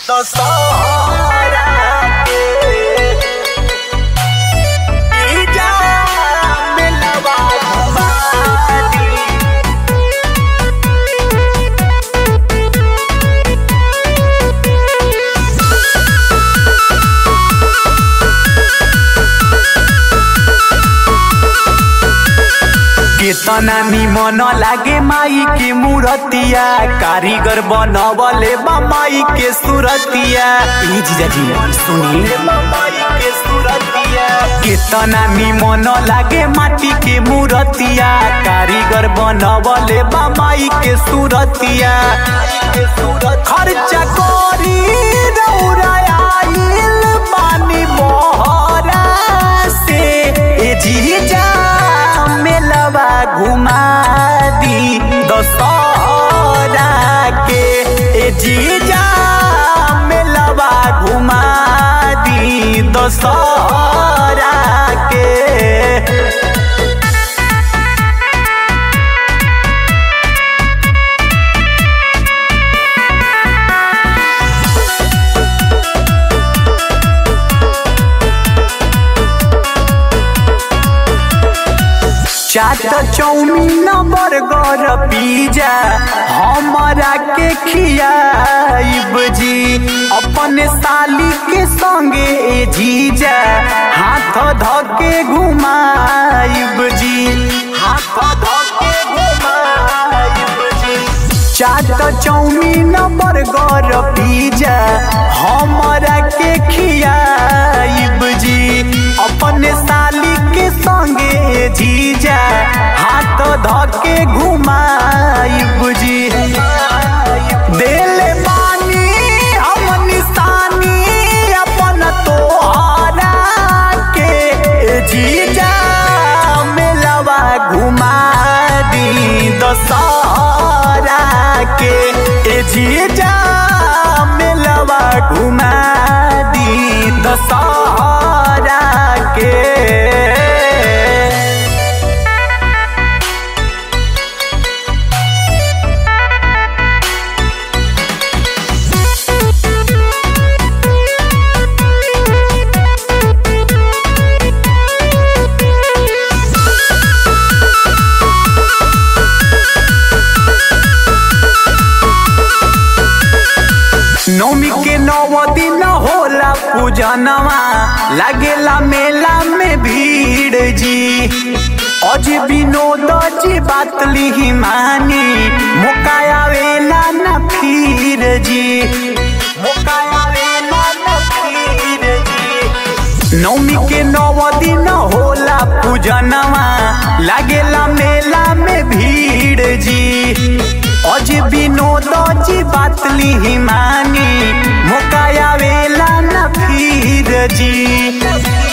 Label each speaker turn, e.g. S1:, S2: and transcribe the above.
S1: दशहरा के ईजा मिलवा घुमानी केतना निमन लागे माई के मूरतिया कारीगर बनवले बा माई के सूरतिया ई जीजाजी सुनी माई के सूरतिया केतना निमन लागे माटी के मूरतिया कारीगर बनवले बा माई के सूरतिया खर्चा करी रौरा आइल पानी मोहरा से ए जीजा मेलवा घुमा दी दशहरा के ए जीजा मेलवा घुमा दी दशहरा के चाट चौमीन बर्गर पिज्जा हमारा के खियाइब जी अपन साली के संगे ए जीजा हाथ धके घुमाइब जी हाथ धके घुमाइब जी चाट चौमीन बर्गर पिज्जा हमारा के खियाइब जी अपन साली के संगे जीजा हाथ धके घुमाइब जी देले बानी हम निशानी अपन तोहरा के जीजा मेलवा घुमा दी दशहरा के ए जीजा मेलवा घुमा दी दशहरा के नौमी के नौ दिन होला पूजनवा लागेला मेला में भीड़ जी अज विनोद जी बात लिही मानी मौका आवेला न फिर जी मौका आवेला न फिर जी नौमी के नौ दिन होला पूजनवा लागेला मेला में भीड़ जी अज विनोद जी बात लिही मानी मौका आवेला न फिर जी